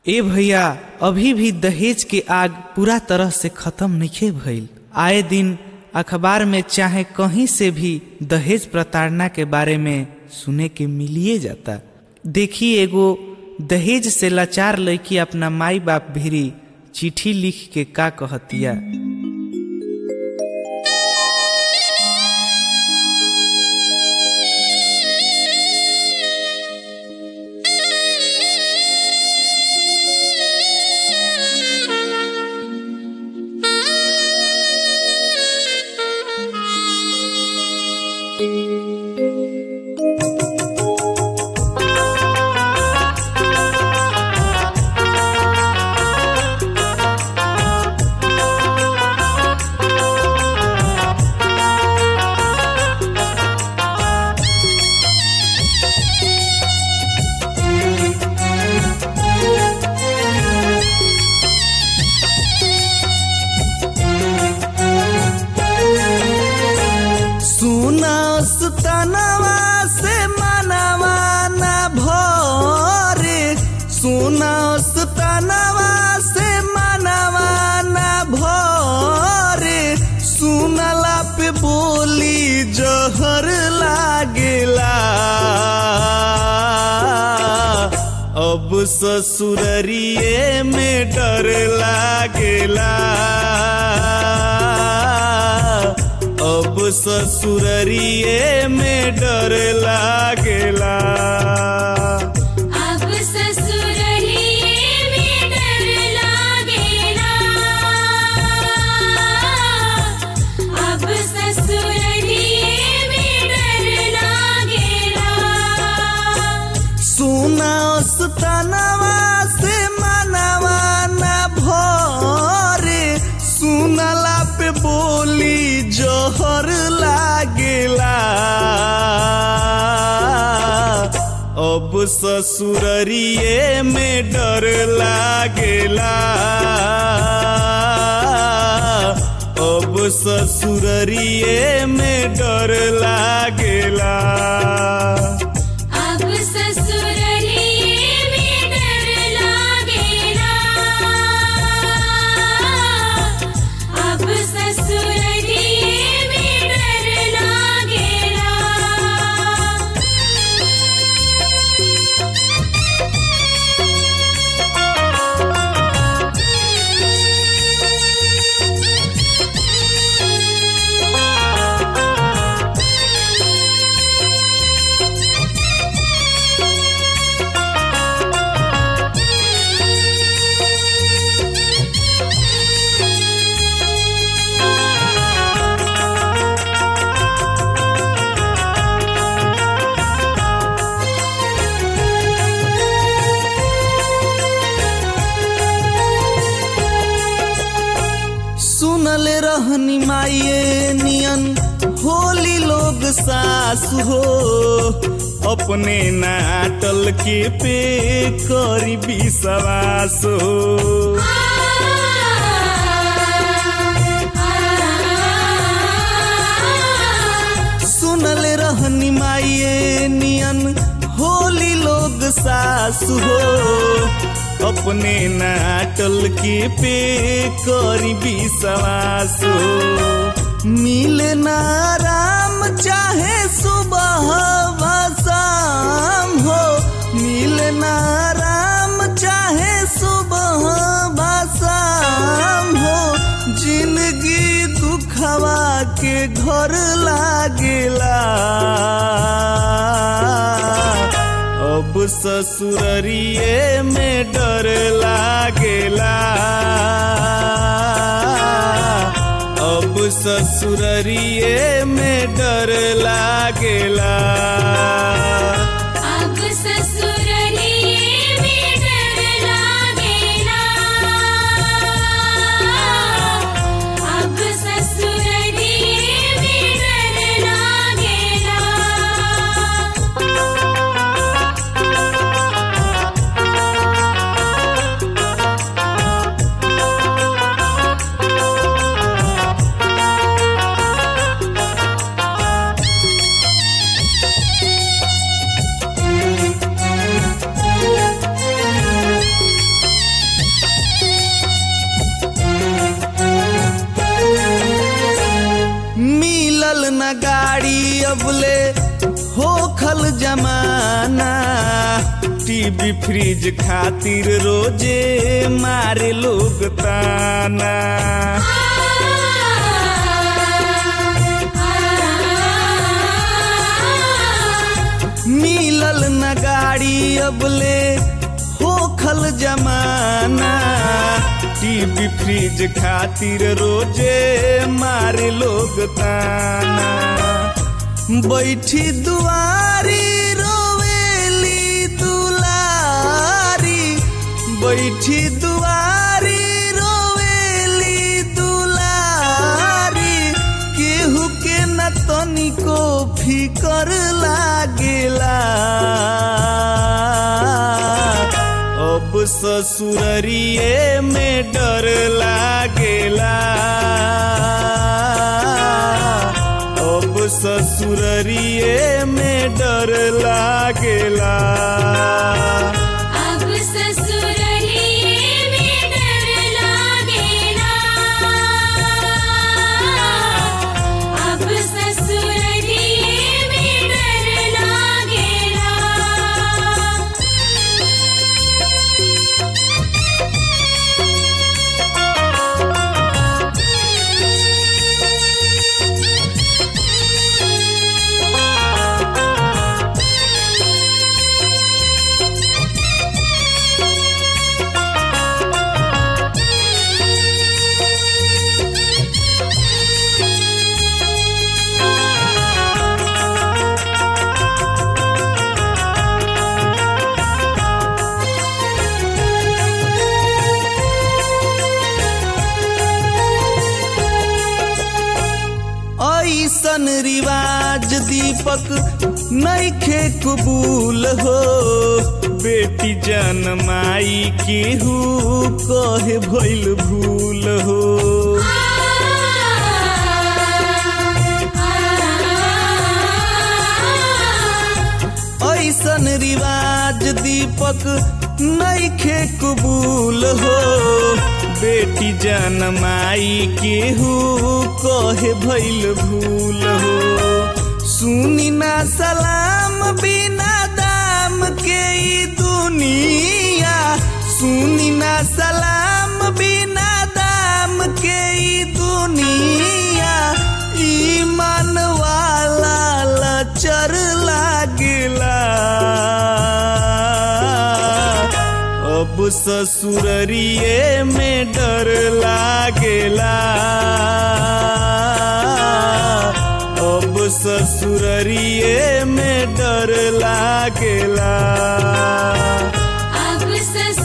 ए भैया अभी भी दहेज के आग पूरा तरह से खत्म नहीं भइल आए दिन अखबार में चाहे कहीं से भी दहेज प्रताड़ना के बारे में सुने के मिलिए जाता देखी एगो दहेज से लाचार लड़की अपना माई बाप भिरी चिट्ठी लिख के का कहतिया सुनस तनवा से मनवा न भरे सुनस तनवा से मनवा न भरे सुनला पे बोली जहर लागेला अब ससुररिए में डर लागेला अब ससुररिए में डर लागेला अब ससुरलिए में डर लागेला अब ससुरलिए में डर लागेला सुनस तनवा से मनवा न भरे सुनला पे बोली जहर लागेला अब ससुररिए में डर लागेला अब ससुररिए में डर लागेला अब ससुरलिए में डर लागेला अब ससुरलिए में डर लागेला सुनल रहनी माये नियन होली लोग सास हो अपने नाटल के पे करी विश्वास हो सुनल रहनी माये नियन होली लोग सास हो अपने नाटल के पे करी विश्वास हो मिले ना राम चाहे सुबह व शाम हो मिले ना राम चाहे सुबह व शाम हो जिंदगी दुखवा के घर लागेला अब ससुररिए में डर लागेला अब ससुररिए में डर लागेला अब ससुरलिए में डर लागेला अब ससुरलिए में डर लागेला सुनल खल जमाना टीवी फ्रिज खातिर रोजे मारे लोग ताना मिलल न गाड़ी अबले हो खल जमाना टीवी फ्रिज खातिर रोजे मारे लोग ताना बैठी दुआरी रोवेली दुलारी बैठी दुआरी रोवेली दुलारी केहू के न तनिको फिकर लागेला अब ससुररिए में डर लागेला अब ससुररिए में डर लागेला अब ससुरलिए में डर लागेला अब ससुरलिए में डर लागेला ऐसन रिवाज दीपक नैखे कबूल हो बेटी जनमाई केहू कहे भइल भूल हो ऐसन रिवाज दीपक नैखे कबूल हो बेटी जनमाई केहू कहे भइल भूल हो सुनी ना सलाम बिना दाम के ई दुनिया सुनी ना सलाम बिना दाम के ई दुनिया ईमान वाला लचर लागेला अब ससुररिए में डर लागेला अब ससुररिए में डर लागेला अब ससुरलिए